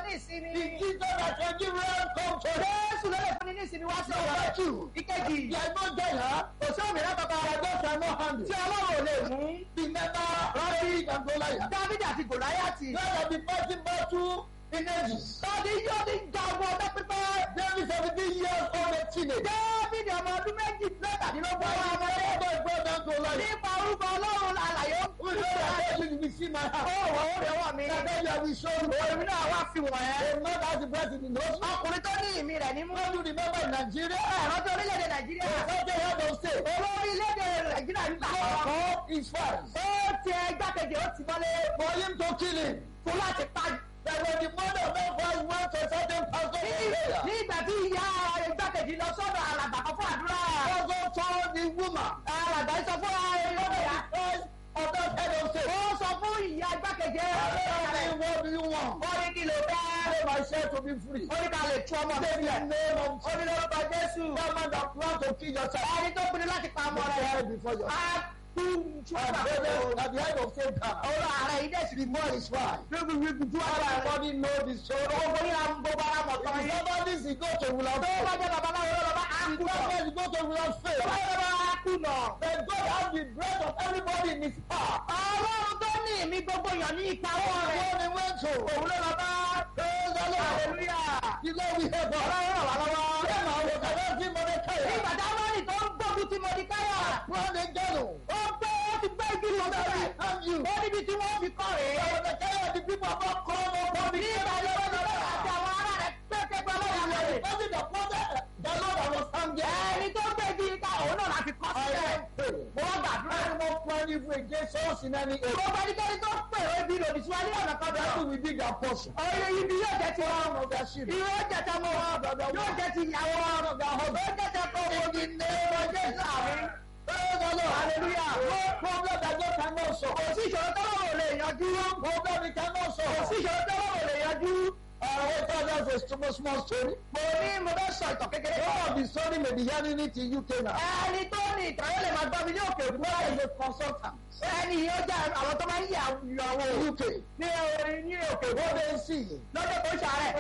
ní ìsinmi. The Jesus that can give rest come to them. Jésù ló lè fúnni ní ìsinmi wá sí Number ọ̀rọ̀. two, Ìkejì. there is no danger. Kò sí òmìnira kankan. That God cannot handle. Tí Ọlọ́run ò lè mú. Remember, David and Goliath. Dávidi àti Gòláyàtì. God have been fighting battle in ages. Dádì yóò ti jà ọgbọ́n ọdún pípẹ́. David seventeen years old a teenager. Dávidi ọmọ ọdún méjì mẹ́tàdínlógún. Why ọmọ you ọmọdé. never go down to Goliath? Nípa orúkọ Ọlọ́run àlàyé. We know that God will see my Ó heart. wọ̀ ó rẹ̀ wọ̀ mí. That God you have shown me. Èmi náà wá fi wọ̀n ẹ́. A man has the breath in the nose. Ọkùnrin tó ní ìmí rẹ̀ ní mú. When you remember in Nigeria, Ẹ̀rọ tó orílẹ̀-èdè Nàìjíríà. Sunday head of state. Olórí ilé-èdè Nàìjíríà ní sàkóso. Call his fans. Ó ti ẹgbàkejì ó ti mọ́lé. For him to kill him. Fún láti pa. That when the mother of that fans went to a certain pastor Ní for prayer. ní ìgbà tí ìyá ẹgbàkejì lọ sọ́dọ̀ alàgbà kan fún àdúrà. Also told the woman. Alàgbà yìí sọ fún ẹlọ́dẹ̀yà. Christ of that head of state. Ó sọ fún ìyá ẹgbàkejì. Tell me what do you want? Ó ní kí ló fẹ́. Pray myself to be free. Ó ní ká lè tú ọmọ Say sílẹ̀. the name of Ó ní lórúkọ Jésù. that man that plan to kill yourself. Ẹni tó pinnu láti pa ọmọ Put your rẹ̀. head before your Á kú tú And ọmọ brothers rẹ̀. at the head of Satan. Ọ̀rọ̀ ààrẹ yìí dẹ̀ sì rí mọ́ Before his wife. Everybody Everybody know the story. Gbogbo ní àwọn gbogbo ara mọ̀ tán If yìí. somebody is go to will have Tó bá faith. jẹ́ babaláwo ló lọ bá á If kú náà. somebody go to will have Tó faith. bá jẹ́ babaláwo á kú náà. Then God have the breath of everybody in his power. Ọlọ́run tó ní ìmí gbogbo èèyàn ní ìpawọ́ rẹ̀. When he went to. Òun ló lọ bá. Praise the Lord. Hallelujah. The Lord we have God. Ọlọ́run ràn wá lọ́wọ́. Say my word, I don't see Mordecai. Nígbà táwọn tó ń gbógun ti Mọ̀díkáyà. Run the ghetto. Ó gbé ó ti gbé igi lọ sílẹ̀. And you. Ó níbi tí wọ́n fi kọ́ rèé. Mordecai, the people of God come up from the Nígbà tí wọ́n ti bẹ̀rẹ̀ àti àwọn ará rẹ̀ pẹ́ẹ́pẹ́ẹ́pẹ́ lọ́wọ́ rẹ̀. Only the prophet, the Lord that was hungry. Ẹni tó gbé igi ká òun náà láti kọ́ I sílẹ̀. am praying. Mo wá gbàdúrà. Anyone plan evil against us in any area. Gbogbo ẹnikẹ́ni tó pè é bí lòdì sí wa ní ọ̀nà kan That bẹ̀rẹ̀. will be their portion. Ọ̀rẹ́ ibi yóò jẹ́ ti wọn. Of their children. Ìwé jẹ́ ti ọmọ wọn. Yóò jẹ́ ti ìyàwó wọn. Yóò jẹ́ ti ọkọ wọn. In the name of Jesus. Àmín. Praise the Lord. Hallelujah. No problem that God cannot solve. Kò sí ìṣòro tó lọ́wọ́ lè yanjú. Problem he cannot Kò sí solve. ìṣòro tó lọ́wọ́ lè yanjú. Uh, what that's a small, small story. Mo ní mo fẹ́ sọ ìtàn kékeré. Some of the story may be hearing it in UK now. Ẹni tó ní ìtàn yóò lè máa gbọ́ mi ní òkè òkú. Where is a consultant? Ẹni yìí ó jẹ́ àwọn tó máa ń yà àwọn UK. ní orin ní òkè òkú. What they see. Lọ́jọ́ tó ń ṣàárẹ̀.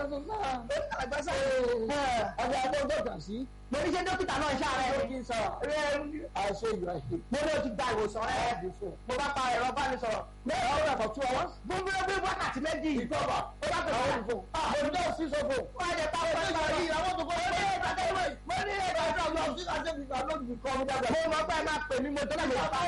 Àgbàsá. Ọjà àgbọ̀dọ̀ kà sí. Mo ní ṣe dókítà náà ṣàárẹ̀. Lókì sá. I say you are here. Mo ní o ti gba ìwòsàn rẹ̀. Before. Mo bá pa ẹ̀rọ bá mi sọ̀rọ̀. Now we are for two hours. Gbogbo ẹgbẹ́ wákàtí méjì. Ìjọba. Ó bá pè Àwọn wọ́n. ìfò. Àwọn ìjọba sí sọ́fò. Wọ́n á jẹ pa ọ̀pọ̀ ìgbà yìí. Àwọn tó kọ́ Mo ní ìgbàgbọ́ ìwé. Mo ní ìgbàgbọ́ ìwé. Mo mọ̀ pé ẹ máa pè mí mo tó láti wá. Mo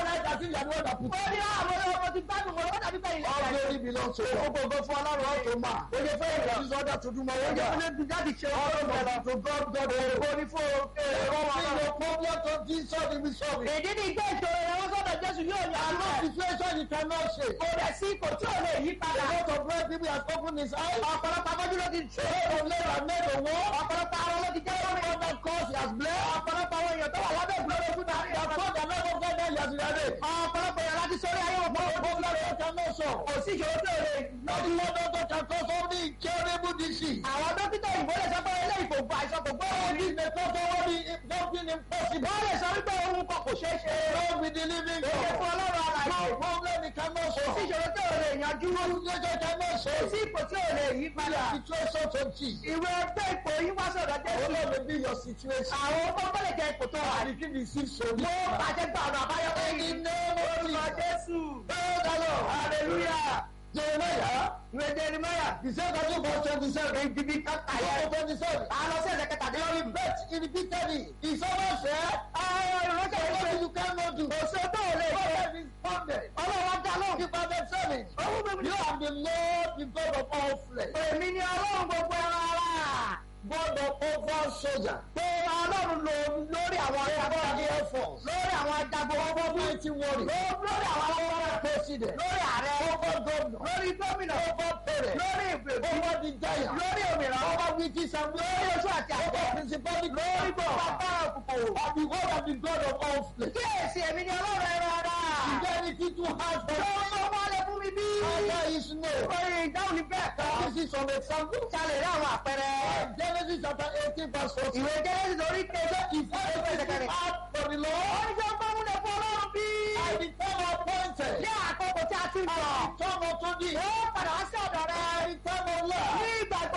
ní àwọn ọmọ ti gbádùn mo lọ́wọ́ tàbí bẹ́ẹ̀ All ilé. glory belongs to God. Gbogbo fún Ọlọ́run ọ̀tún máa. Oye fún ìgbà tí sọ́dọ̀ tuntun máa wọ́n jà. Ó ní bí jáde ṣe All ọ̀rọ̀ glory mọ̀. to God, God. Ó ní fún ẹ̀rọ wọn. See your problem to Jesus will be solved. Ìdí ni ìgbé ìṣòro ẹ̀rọ sọ́dọ̀ Jésù yóò yà á And no lọ. situation you cannot shake. Kò dẹ̀ sí ipò tí ò lè yí A padà. lot of great people have opened his eyes. Ọ̀pọ̀lọpọ̀ afọ́jú ló ti ṣe. A lot of men have made the war. Ọ̀pọ̀lọpọ̀ àwọn ló ti jẹ́ lórí. Other cause he has blessed. Ọ̀pọ̀lọpọ̀ àwọn èèyàn tó wà lábẹ́ ìgbòho fún tàbí He has told the love of God that he has ready. ọ̀pọ̀lọpọ̀ èèyàn láti sórí ayé òpó No problem you cannot solve. kò sí ìṣòro tó lè Not the one doctor can cause only incurable disease. àwọn dókítà òyìnbó lè sọ pé eléyìí kò gba àìsàn kò gbọ́ All òní. this may cause only something impossible. wọ́n lè sọ wípé ohun kan kò ṣeé ṣe. Lord with the living èyí fún God. ọlọ́run àlàyé. No problem he cannot kò sí solve. ìṣòro tó lè yanjú. No situation cannot kò solve. sí ipò tí ò lè yí padà. Situation to Jesus. ìwé ẹgbẹ́ ipò yín wá sọ̀dọ̀ Oh jésù. Lord may be your situation. àwọn tó bẹ̀rẹ̀ jẹ́ ipò tó wà. And if you receive mo solution. bàjẹ́ gba ọ̀nà àbáyọ In the lẹ́yìn. name of orúkọ Jesus. jésù. Praise the Lord. hallelujah. Jeremiah. ìwé jeremiah. He said that you verse 27. ibi kàkà Ayé yẹn. 27. àlọ́ sí ẹ̀sẹ̀ They kẹtàdínlọ́gbọ̀n. repeat, he repeated it. He always said, Àwọn ìránṣẹ́ What ìwé you cannot do. kò sí tó lè ṣe. God is funded. Ọlọ́run dá lóhùn. Keep on them saying, You are the Lord, the God of all flesh. Èmi ni Ọlọ́run gbogbo ẹran ara. God of over soldier. Pé Ọlọ́run lò lórí àwọn God ajagun. Air Force. Lórí àwọn ajagun ọmọ bí. Mighty warrior. Ló- Lórí àwọn ọmọ President. Lórí ààrẹ. Over governor. Lórí gómìnà. Over parent. Lórí ìgbèkú. Over the giant. Lórí òmìnira. Over witches and Lórí oṣù àti Over àgbẹ̀. principality. Lórí gbogbo agbára òkùnkùn. Of the word of the God of all flesh. Kíyèsí èmi ni Ọlọ́run ẹran ara. Is there anything too hard for Ṣé you? ọmọ ọmọ lè fún mi bí? Answer is no. Orin ìdáhùn ní bẹ́ẹ̀ kan. This is some example. Ṣalè rí àwọn àpẹẹrẹ. Genesis chapter 18 verse 14. Ìwé Jẹ́rẹ́sì lórí kejì. If anything hard for the Lord, Oníṣẹ́ ọgbọ́n múlẹ̀ fún Ọlọ́run bí. I the time appointed. Ní àkókò tí a ti ń sọ. Come unto thee. Ó padà wá sí ọ̀dọ̀ rẹ̀. I the time of love. Ní ìgbà gbogbo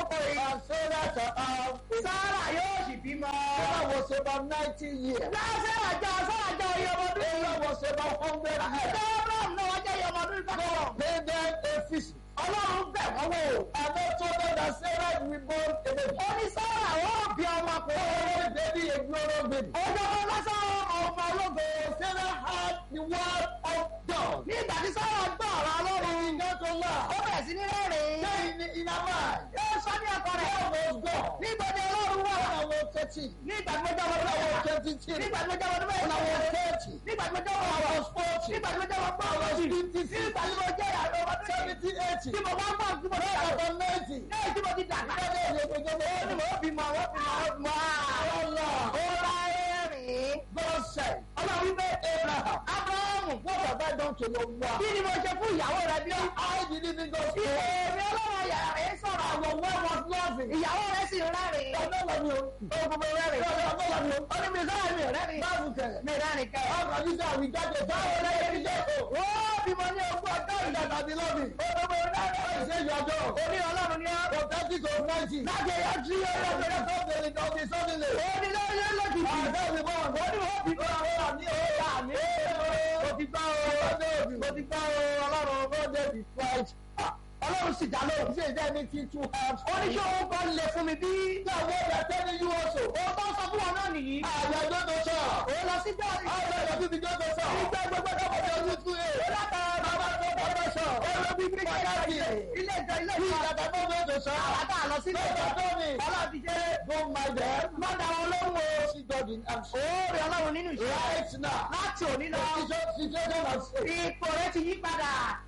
lákòókò yìí. And Sarah shall have a sára yóò sì bímọ. Sarah was about ninety years. lọ́sẹ̀ àjọ sára jọ iye ọmọdún yìí. Sarah was about hundred ẹ̀jẹ̀ years. abraham náà wọ́n jẹ́ iye ọmọdún yìí kọ́kọ́. God paid them a visit. ọlọ́run bẹ̀ wọ́n wò. And they told them that Sarah will born a baby. ó ní sára ó bí ọmọkùnrin. Oh, baby, a glorious baby. ọjọ́ kan lásán ọmọ ológo. Sarah had the word of God. nígbà tí sára gbọ́ ọ̀rọ̀ ọlọ́run. He got to laugh. ó bẹ̀rẹ̀ sí ní rẹ́rìn-ín. Saying in, in her mind, yóò sọ ní ọkọ rẹ̀. God was God. nígbà tí ọlọ́run wà. When I was thirteen, nígbà tí mo jẹ́ ọmọdún when I was mẹ́wàá. twenty-three, nígbà tí mo jẹ́ ọmọdún when I was mẹ́wàá. thirty, nígbà tí mo jẹ́ when I ọmọdún was forty, nígbà tí mo jẹ́ ọmọdún I was mẹ́wàá. fifty-six, nígbà tí mo jẹ́ ìyàwó ọmọdún seventy, eighty, tí mo bá gbọ́ tí mo when jẹ́ I ìyàwó. was ninety. lẹ́yìn tí mo ti dàgbà. When I was a baby, ó ní mo bí mọ ó bí mọ ó bí mọ. Allah, ó bá rẹ́rìn-ín. God said, ọlọ́run wípé Abraham, abrahamu what have I done to your wife? kí ni mo ṣe fún ìyàwó rẹ bí ó. I believe in God's word. èmi ọlọ́run yàrá rẹ̀ sọ̀rọ̀. Your wife was loving. ìyàwó rẹ̀ sì rẹ́rìn-ín. Ọ̀nà wà ní o. ó gbogbo rẹ́rìn-ín. Ọ̀nà wà ní o. ó ní mi sọ́ra mi ò rẹ́rìn-ín. Báwo kẹ̀? mi rẹ́rìn-ín kẹ́. Ọkọ̀ yìí sẹ́ àwọn ìjáde báwo lẹ́yìn ní jẹ́ o. ó bímọ ní ogún ọjọ́ Ìjà ìdàgbà. tàbí lọ́bì. ó gbogbo rẹ́rìn-ín. Ìṣe ìyọjọ́. orí ọlọ́run ni ó. From thirty to ninety. láti ẹ̀yà tí ó lọ bẹ̀rẹ̀ fún. Sọ́bìnrin kan bí sọ́bìnrin. ó ní lọ́yẹ́ lọ́kìtì. Àbẹ́ mi bọ̀. ó ní wọ́n bí bọ́ àwọn àmì ó àmì ó. mo ti gbọ́ o. mo ti gbọ́ o ọlọ́run. God David Christ. ọlọ́run sì dá lóhùn. Ṣé ìjẹ́ mi ti two halves? oníṣẹ́ owó kan lè fún mi bí. Ìyàwó rẹ̀ tẹ́lẹ̀ yí wọ́n sọ. ó tó sọ fún wọn náà nìyí. Àyà gbọ́dọ̀ sọ. ó lọ sí jọ́ọ̀rì. Àyà ìyàbí mi gbọ́dọ̀ sọ. ìgbà gbogbo tó kọjá Ọjọ́ ní two eight. ó látara Bàbá tó gbọ́dọ̀ sọ. olóbi bí Pàtàkì. ilé ìjọ ilé Bí ìjọ. ìyàtọ̀ tó gbọ́dọ̀ sọ. àwàdà lọ sí ilé ìjọ. Lọ́dọ̀ tó mi. ọlọ́run ti ṣe. Don't mind them. mọ́tà wọn lóhùn o. See God in action. òórè ọlọ́run nínú ìṣe. Right now. láti òní lọ. Situation situation has ipò rẹ ti yí padà.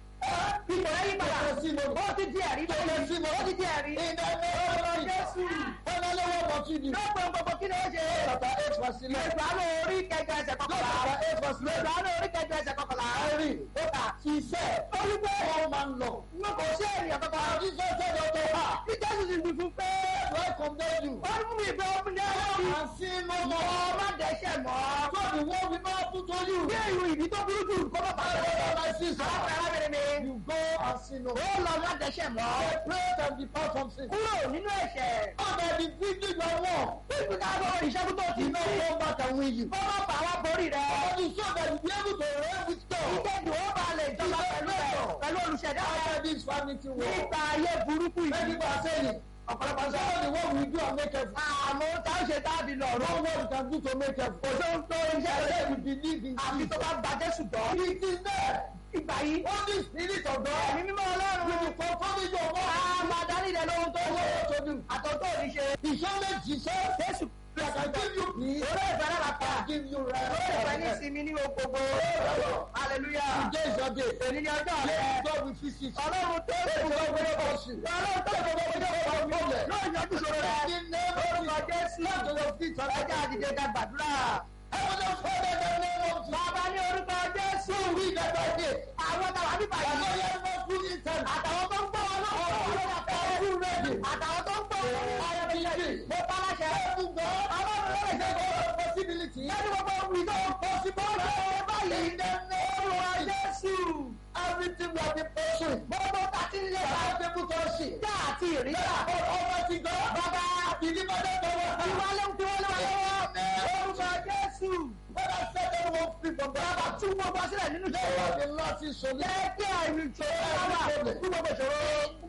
ipò rẹ yí padà. Ó ti mo- ó ti di ẹ̀rí Ó ti mo- ó ti di ẹ̀rí. In the name of Jésù. Finally, what must you do? lọ́gbọ̀n gbogbo kí ni ó ṣe. Chapter eight verse eleven. ìgbàlù orí kẹjọ ẹsẹ̀ kọkànlá. Chapter eight verse eleven. ìgbàlù orí kẹjọ ẹsẹ̀ kọkànlá. Mary, ó kà sí iṣẹ́. ó ní pé All man love. wọn kò ṣe ènìyàn kankan. And Jesus said unto her, bí jésù ti fi fún pé. Do I condemn you? ó ní fún mi ìgbẹ́ ọmọ ní ọlọ́run. And sin no mo more. má dẹ́ṣẹ̀ mọ́. So the world will not put to you. bí ìlú ìbí tó burú jù kó má bàa My brother, my lọ. sister, arábìnrin mi. you go and sin no ó more. lọ má dẹ́ṣẹ̀ mọ́. Separate and depart from sin. kúrò nínú ẹ̀ṣẹ̀. Under the victory you are won. bí ká bọ́ ìṣẹ́gun tó ti You ní. know come back and win you. kó má bà wá borí rẹ̀. And you show that you be able to reign with God. ìkéde ó bá lè jọba pẹ̀lú ẹ̀ pẹ̀lú olùṣẹ̀dá After rẹ̀. this vanity war. nípa ayé burúkú Many yìí. people are saying, ọ̀pọ̀lọpọ̀ sọ ọ́ ni what we do and make it. àmọ́ tá a ṣe tábì lọ́rùn. No what you can do to make it. kò tó ń tó iṣẹ́ Say rẹ̀. you believe in àfi tó Jesus. bá gba jésù gbọ́. It is there. ìgbà yìí. Holy Spirit of God. ẹ̀mí mímọ́ ọlọ́run. Will you confirm it your a word? máa darí rẹ̀ lóhun tó What ṣe. you to do? àtọ̀tọ̀ ò ní ṣe. He shall make Jesus. jésù I can give you peace. orí ìfẹ́ náà bàtà. I give you orí ìfẹ́ ní rest. ìsinmi ní gbogbo. hallelujah. Today is your day. èmi ni ọjọ́ rẹ̀. Let God will visit you. ọlọ́run tó Let ṣe God will bless you. ọlọ́run tó ṣe gbogbo ọjọ́ ìwọ̀n lóò yanjú ṣòro rẹ̀. In the name of Jesus. Come to your feet and ọjọ́ àdìjẹ ká gbàdúrà. Heavenly Father, in the name of Jesus. bàbá ní orúkọ jésù. We that are here. àwọn tàwa nípa I yìí. know you are not full in time. àtàwọn tó ń gbọ́ wọn náà. Are you ready? àtàwọn tó ń gbọ́ wọn náà. I am ready. mo pa láṣẹ. Heaven God. ọlọ́run ló lè ṣe There kó. is a possibility. lẹ́nu gbogbo ìjọ possible ṣe báyìí. In the name of jésù. Everything we have been pursuing. gbogbo tàtí ń lé wa. I have been pursuing. já àti ìrìnsà. God Almighty God. bàbá Deliver them to us. ìwálé ń fi wọ́n lé wa lọ́wọ́. orúkọ jésù. When I set everyone free from bàbá that, tún gbogbo sílẹ̀ nínú there ìṣòro. was a lasting solution. jẹ́ kí àìrí ìṣòro wà fún gbogbo ìṣòro.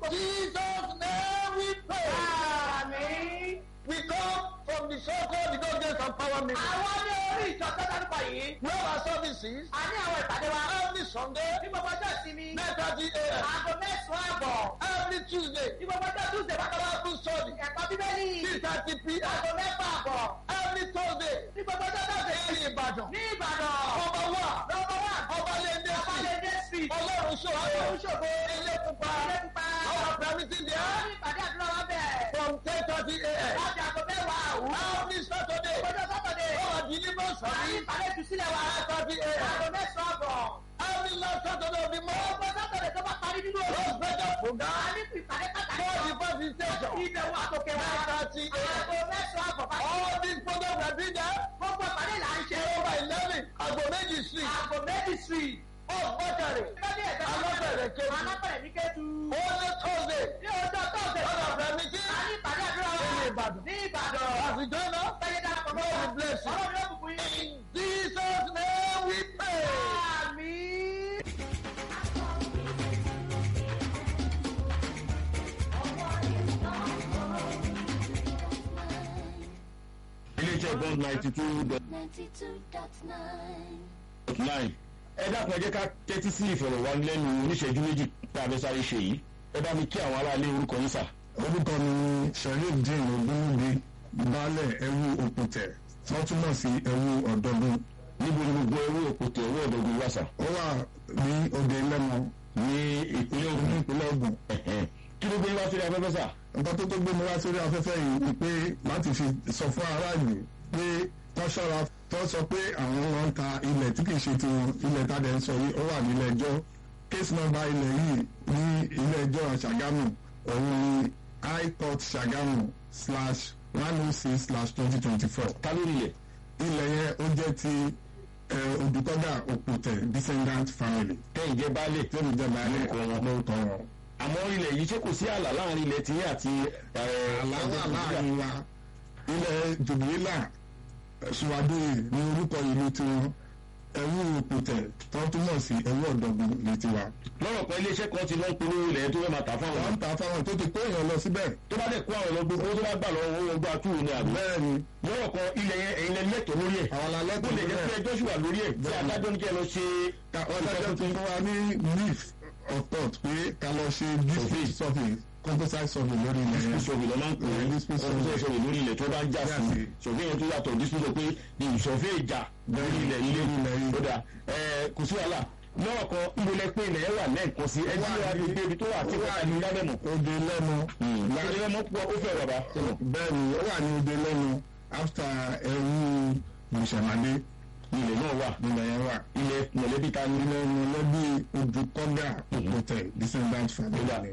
Jesus' name we pray. àmín. We come from the so-called the God Gates and Power Meeting. àwọn ní orí ìjọ tó dárúkọ yìí. We have our services a ní àwọn ìpàdé wa. every Sunday, ní gbogbo ọjọ́ ìsinmi. 9:30 a.m. aago mẹ́sàn-án àbọ̀. Every Tuesday, ní gbogbo ọjọ́ tuesday bákan náà. Bible study, ẹ̀kọ́ bíbélì. 3:30 p.m. aago mẹ́fà àbọ̀. Every Thursday, ní gbogbo ọjọ́ thursday. ní Ìbàdàn. ní ìbàdàn. Ọba wa, lọ́wọ́ wà. ọba lẹ́ndé sí. ọbalẹ̀dẹ street. Ọlọ́run ṣòro. ọlọ́run ṣògo. Ilé pupa. ilé pupa. Our permitting wọ́n there ní ìpàdé àdúrà wa bẹ̀. from 10:30 a.m. láti aago mẹ́wàá àwùjọ. Every Saturday, ọjọ́ sátọ̀dẹ̀. our deliverance wọ́n ní service, ìpàdé ìtúsílẹ̀ wa. 9:30 a.m. aago mẹ́sàn-án àbọ̀. Every last Saturday of the month, ọgbọ́n sátọ̀dẹ̀ tó bá parí nínú òru. Rose Better a program, ní ìpàdé pàtàkì. for the first station, ìbẹ̀wò àtòkè wa. 9:30 a.m. aago mẹ́sàn-án àbọ̀ bá. All these programs are being there gbogbo ìpàdé là ń ṣe. over 11 Agbo Méjì Street, aago méjì street. Off Bọ́tàrì, lọ́dí ẹ̀dá Alábẹ̀rẹ̀ Kétu. alábẹ̀rẹ̀ ní kẹ́tù. Only Thursday, ní ọjọ́ tọ́sẹ̀. all of them meeting, a ní iléeṣẹ́ bond ninety two dot 92.9. nine ẹ dákun ẹ jẹ́ ká tẹ́tí sí ìfọ̀rọ̀wánilẹ́nu oníṣẹ́jú méjì tá a fẹ́ sáré ṣe yìí ẹ bá mi kí àwọn aráalé orúkọ yín sà. orúkọ mi ni sharifdin ogunwubi baálẹ̀ ẹrú òpùtẹ̀ tó túmọ̀ sí ẹrú ọ̀dọ́gun. níbo ni gbogbo ẹrú òpùtẹ̀ ẹrú ọ̀dọ́gun wà sà. ó wà ní òde lẹ́mọ ní ìpínlẹ̀ Ògùn ní ìpínlẹ̀ Ògùn. kí ló gbé wá sórí afẹ́fẹ́ sà. nǹkan tó tó gbé mi wá sórí afẹ́fẹ́ yìí ni pé láti fi sọ fún aráàlú pé wọ́n ṣọ́ra tó sọ pé àwọn wọn ń ta ilẹ̀ tí kìí ṣe tiwọn ilẹ̀ tàdé ń sọ yìí ó wà nílẹ̀ ẹjọ́ case number ilẹ̀ yìí ní ilé ẹjọ́ Ṣàgámù òun ni high court Ṣàgámù slash one oh six slash twenty twenty four. ta lórí ilẹ̀. ilẹ̀ yẹn ó jẹ́ ti Odùkọ́gà Òpùtẹ̀ descendant family. kẹ́hìn jẹ́ baálé tẹ́mi jẹ́ baálé lórúkọ wọn. lórúkọ wọn. àmọ́ ilẹ̀ yìí ṣé kò sí ààlà láàrin ilẹ̀ tiyín àti. àlá wà láàrin wa ilẹ̀ jùbìlà ṣùwádìí ní orúkọ ìlú tiwọn ẹrú òpùtẹ̀ tó túmọ̀ sí ẹrú ọ̀dọ́gun ní tiwa. lọ́rọ̀ kan iléeṣẹ́ kan ti lọ ń polówó ilẹ̀ tó fẹ́ máa tà fáwọn. wọ́n ń tà fáwọn tó ti kó èèyàn lọ síbẹ̀. tó bá dẹ̀ kó àwọn lọ gbogbo tó bá gbà lọ́wọ́ owó ọgbà túwò ní àbí. bẹ́ẹ̀ni. lọ́rọ̀ kan ilẹ̀ yẹn ẹ̀yin lẹ lẹ́tọ̀ lórí ẹ̀. àwọn la lẹ́tọ̀ ó lè jẹ́ pé ẹjọ́ ṣì wà lórí ẹ̀ tí adájọ́ ní kí ẹ lọ ṣe. adájọ́ ti fún wa ní leaf of thought pé ká lọ ṣe district survey composite survey lórí ilẹ̀ yẹn. dispute survey ló máa ń pè é dispute composite survey lórí ilẹ̀ tó bá ń já sí survey yẹn tó yàtọ̀ dispute pé ní survey ìjà lórí ilẹ̀ ilé ó dà kò sí wàhálà lọ́wọ́ kan ìmọ̀lẹ́ pé ilẹ̀ yẹn wà lẹ́ẹ̀kan sí ẹni tí wàá fi gbé ibi tó wà tí wọ́n ti ní lálẹ́mọ̀. òde lẹ́nu. òde lẹ́nu pọ̀ ó fẹ́ bàbá. bẹ́ẹ̀ni ó wà ní òde lẹ́nu after ẹrú mùsàmádé ilẹ̀ náà wà ilẹ̀ yẹn wà. ilẹ̀ mọ̀lẹ́bí ta ni. ilẹ̀ mọ̀lẹ́bí Odùkọ́gà Òpùtẹ̀ descendant family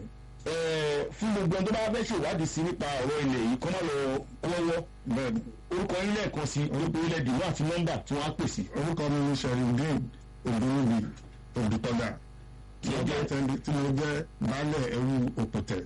fún gbogbo ẹni tó bá fẹ́ ṣèwádìí sí nípa ọ̀rọ̀ ilẹ̀ yìí kọ́ máa lọ kọ́wọ́ bẹ́ẹ̀ni orúkọ yín lẹ́ẹ̀kan sí orúkọ ilẹ̀ dìbò àti nọ́mbà tí wọ́n á pè sí. orúkọ mi ni sherindin odúnrúbi Odùkọ́gà tí mo jẹ́ tí mo jẹ́ baálẹ̀ ẹrú Òpùtẹ̀.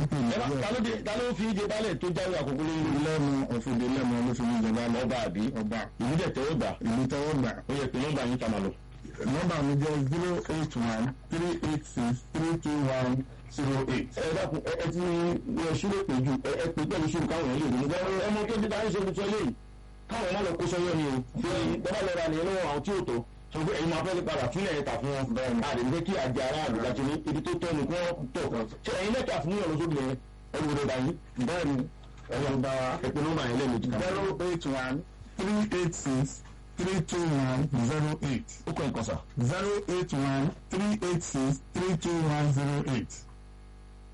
ta ló fi jẹ baálẹ̀ tó jáwé àkókò lórí lẹ́nu ọ̀fìdí lẹ́nu ló fi ní ìjọba lọ. ọba àbí ọba ìlú dẹ̀ tẹ́wọ́ gbà. ìlú tẹ́wọ́ gbà. ó yẹ pé nọ́mbà yín ta máa lọ. nọ́mbà mi jẹ́ zero eight one three eight six three two one zero eight. ẹ dákun ẹ ẹ ti ẹ ṣúlẹ̀ pé ju ẹ ẹ pé pẹ̀lú ṣúlù káwọn èèyàn lè dùn ẹ mọ tó ti dáhùn ṣe tuntun eléyìí káwọn má lọ kó sọyọ ni o fi bàbá lọ ra nìyẹn lọ́wọ́ àwọn tí ò tó sọgbẹ ẹ̀yin máa fẹ́ padà fúnlẹ̀ ẹ̀ta fún wọn àdé ní kí àjẹ ara àdúgbò àti ní ibi tó tọ́ ni kí wọ́n tọ̀ ṣe ẹ̀yin lẹ́tà fún yọ̀rọ̀ sóbì yẹn ẹ̀rù rẹ̀ dà yín bẹ́ẹ̀ni ẹ̀rù bá ẹ̀pẹ́ nọ́mbà yẹn lẹ́ẹ̀mejì kan. zero eight one three eight six three two one zero eight. ó kọ́ ẹ̀kọ́ sà. zero eight one three eight six three two one zero eight.